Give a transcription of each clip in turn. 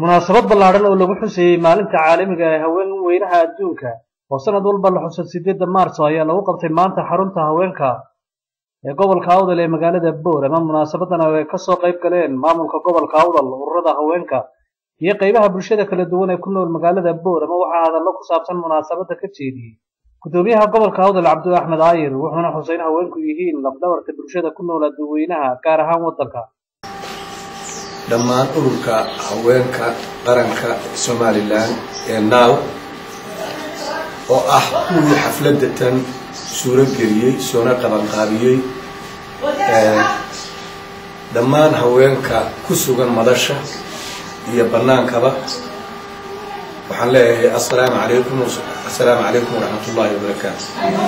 munaasabad ballaadhan oo lagu xuseeyey maalinta caalamiga ee haween weynaha adduunka oo sanad walba la xuso sideedda maarso ayaa lagu qabtay maanta xarunta haweenka ee gobolka awdal ee magaalada boorama munaasabadan oo ay kasoo qayb galeen maamulka gobolka awdal ururada haweenka iyo qaybaha bulshada kala duwan ee ku nool magaalada boorama waxaa hadallo ku saabsan munaasabadda ka jeediyey gudoomiyaha gobolka awdal cabdi axmed aayir wuxuuna xusay in haweenku yihiin lafdhabarta bulshada ku nool adduweynaha gaar ahaan waddanka dhammaan ururka haweenka qaranka somalilan ee naaw oo ah kuwii xafladda tan suuro geliyey soona qabanqaabiyey dhammaan haweenka ku sugan madasha iyo bannaankaba waxaan leeyahay assalaamu calaykum assalaamu calaykum waraxmat ullaahi wabarakaatu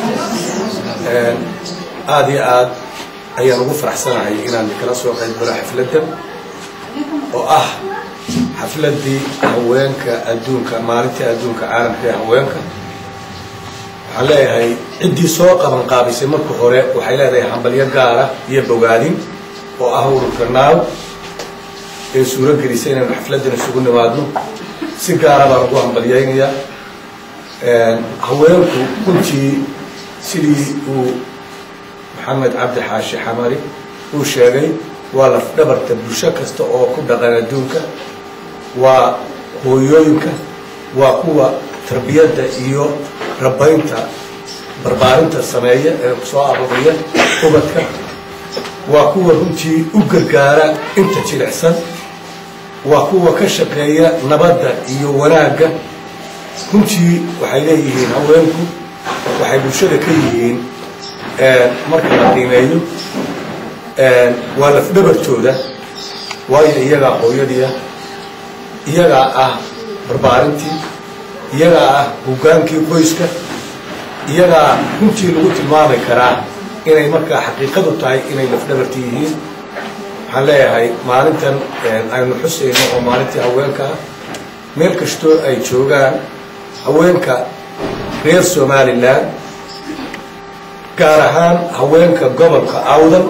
aada iyo aad ayaan ugu faraxsanahay inaan kala soo qayb galo xafladdan oo ah xafladdii haweenka adduunka maalintii adduunka caalamka ee haweenka waxaan leeyahay ciddii soo qaban qaabisay marka hore waxay leedahay hambalyo gaara iyo bogaadin oo ah ururka naaw ee suuro gelisay inaynu xafladdan isugu nimaadno si gaara baan ugu hambalyaynayaa haweenku runtii sidii uu maxamed cabdi xaashi xamari uu sheegay waa lafdhabarta bulsho kasta oo ku dhaqan adduunka waa hooyooyinka waa kuwa tarbiyadda iyo rabaynta barbaarinta sameeya ee soo aruuriya ubadka waa kuwa runtii u gargaara inta jilicsan waa kuwa ka shaqeeya nabadda iyo wanaagga runtii waxay leeyihiin haweenku waxay bulshada ka yihiin marka la qiimeeyo waa lafdhabartooda waayo iyagaa hooyadiia iyagaa ah barbaarintii iyagaa ah hoggaankii qoyska iyagaa runtii lagu tilmaami karaa inay markaa xaqiiqadu tahay inay lafdhabarti yihiin waxaan leeyahay maalintan aynu xusayno oo maalintii haweenka ah meel kastoo ay joogaan haweenka reer somalilan gaar ahaan haweenka gobolka awdal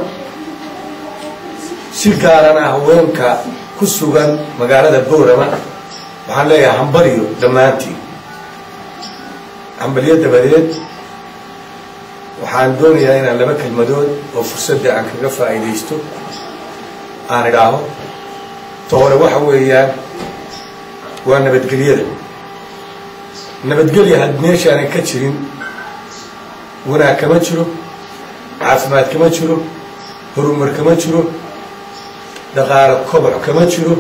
si gaarana haweenka ku sugan magaalada boorama waxaan leeyahay hambalyo dhammaantiin hambalyo dabadeed waxaan doonayaa inaan laba kelmadood oo fursadda aan kaga faa'iidaysto aan idhaaho ta hore waxa weeyaan waa nabadgelyada nabadgelya had meeshaanan ka jirin wanaag kama jiro caafimaad kama jiro horumar kama jiro dhaqaalo koboc kama jiro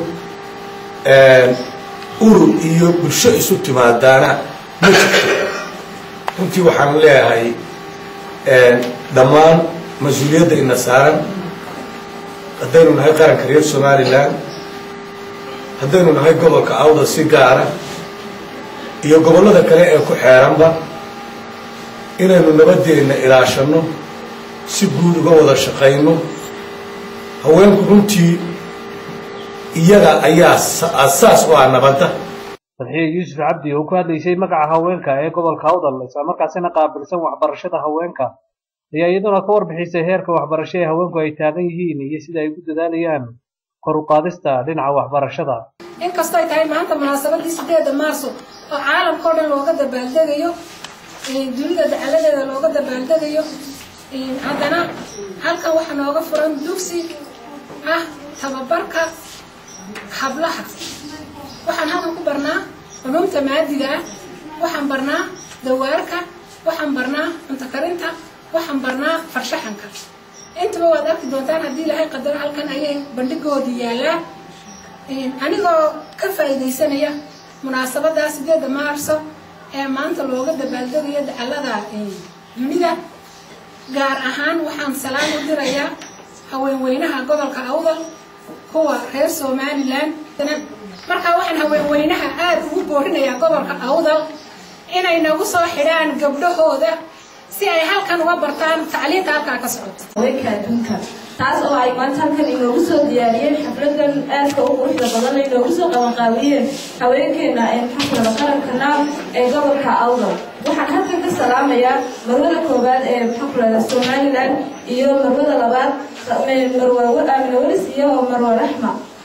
urur iyo bulsho isu timaadaana ma jirto runtii waxaan leeyahay dhammaan mas-uuliyadda ina saaran haddaynu nahay qaranka reer somalilan haddaynu nahay gobolka awda si gaara iyo gobollada kale ee ku xeeranba inaynu nabadeenna ilaashanno si guud uga wada shaqayno haweenku runtii iyaga ayaa asaas u ah nabadda fadxiye yuusuf cabdi oo ku hadlaysay magaca haweenka ee gobolka awdal islamarkaasina qaabilsan waxbarashada haweenka ayaa iyaduna ka warbixisay heerka waxbarasho ee haweenku ay taagan yihiin iyo sida ay ugu dadaalayaan kor u qaadista dhinaca waxbarashada inkastoo ay tahay maanta munaasabadii sideeda maarso oo caalamka o dhan looga dabaaldegayo dunida dacaladeeda looga dabaaldegayo haddana halkan waxaa nooga furan dugsi ah tababarka hablaha waxaan halkan ku barnaa culuumta maadiga ah waxaan barnaa dawaarka waxaan barnaa cunto karinta waxaan barnaa farshaxanka intaba waad arki doontaan haddii ilaahay qadaro halkan ayay bandhigoodii yaalaa anigoo ka faa'iidaysanaya munaasabaddaa sideedda maarso ee maanta looga dabaaldegayo dacalada dunida gaar ahaan waxaan salaam u dirayaa haweenweynaha gobolka awdal kuwa reer somalilan markaa waxaan haweenweynaha aada ugu boorinayaa gobolka awdal inay nagu soo xidhaan gabdhahooda si ay halkan uga bartaan tacliinta halkaa ka socoto haweenka adduunka taas oo ay maanta halkan inoogu soo diyaariyeen xafladan aadka u quruxda badan inoogu soo qabanqaabiyeen haweenkeena maxakulada qaranka naam ee gobolka awdal waxaan halkan ka salaamayaa marwada koowaad ee maxakulada somalilan iyo marwada labaad marwa aamina welis iyo marwa raxma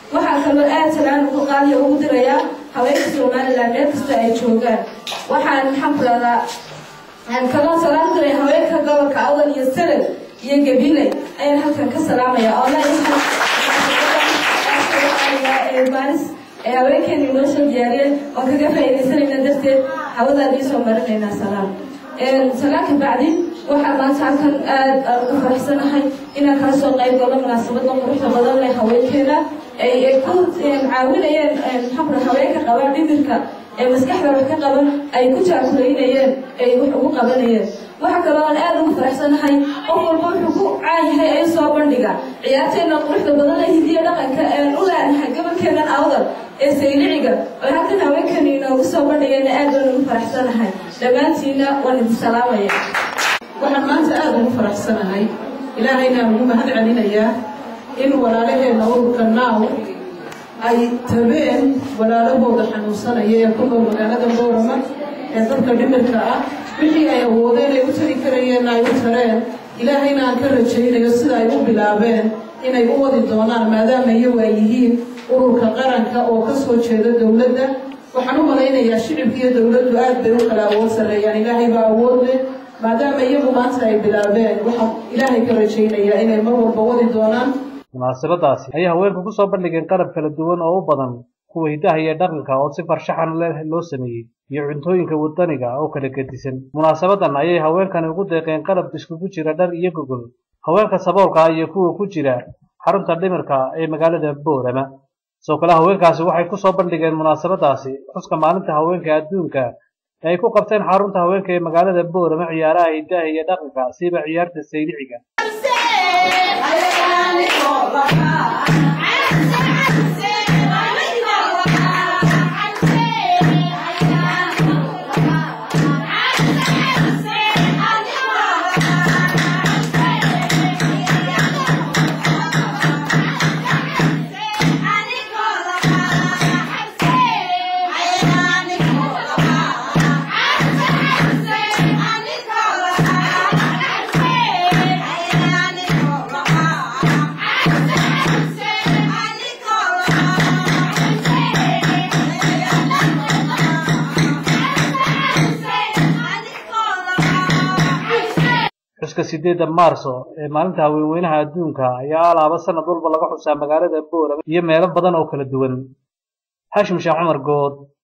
waxaa kaloo aad salaan ugu qaaliya ugu dirayaa haweenka somaliland meel kasta ay joogaan waxaan maxaan ku dhahdaa kaloo salaam diray haweenka gobolka awdal iyo salel iyo gabiley ayaan halkan ka salaamaya oo maalis ee haweenkeena inoo soo diyaariyeen oo kaga faa'iidaysanayna darteed hawadaad iisoo marinaynaa salaam salaanka bacdi waxaa maanta halkan aad ugu faraxsanahay inaan kala soo qayb galo munaasabada quruxda badan leh haweenkeena ay ku caawinayeen maxaa haweenka qabaan dhimirka ee maskaxda wax ka qaban ay ku jaakuleynayeen ay wax ugu qabanayeen waxa kaloo aan aad ugu faraxsanahay qof walba wuxuu ku caayahay ay soo bandhiga ciyaarteena quruxda badan ee hidiya dhaqanka een u leenahay gobolkeenan awdal ee sayliciga oo halkan haweenkani inoogu soo bandhigayna aad baan ugu faraxsanahay dhammaantiina waan idin salaamaya waxaan maanta aada ugu faraxsanahay ilaahayna ugu mahad celinayaa in walaalaheenna ururka naaw ay tabeen walaalahooda xanuunsanaya ee ku nool magaalada boorama ee dadka dhimirka ah wixii ay awoodeen ay u tari karayeenna ay u tareen ilaahayna aan ka rajaynayo sida ay u bilaabeen inay u wadi doonaan maadaama iyagu ay yihiin ururka qaranka oo ka soo jeeda dowladda waxaan u malaynayaa shicibka iyo dowladdu aad bay u kala awood sarreeyaan ilaahay baa awood leh maadaama iyagu maanta ay bilaabeen waxaan ilaahay ka rajaynayaa inay mar walba wadi doonaan munaasabadaasi ayay haweenku ku soo bandhigeen qalab kala duwan oo u badan kuwa hiddaha iyo dhaqanka oo si farshaxan leh loo sameeyey iyo cuntooyinka wadaniga oo kala gedisan munaasabadan ayay haweenkani ugu deeqeen qalab iskugu jira dhar iyo gogol haweenka saboolka iyo kuwa ku jira xarunta dhimirka ee magaalada boorama sidoo kale haweenkaasi waxay ku soo bandhigeen munaasabadaasi xuska maalinta haweenka adduunka ee ay ku qabteen xarunta haweenka ee magaalada boorama ciyaaraha hiddaha iyo dhaqanka siiba ciyaarta sayliciga xuska sideedda maarso ee maalinta haweenweynaha adduunka ayaa alaaba sanad walba laga xusaa magaalada boorama iyo meelo badan oo kala duwan xashim sheekh cumar good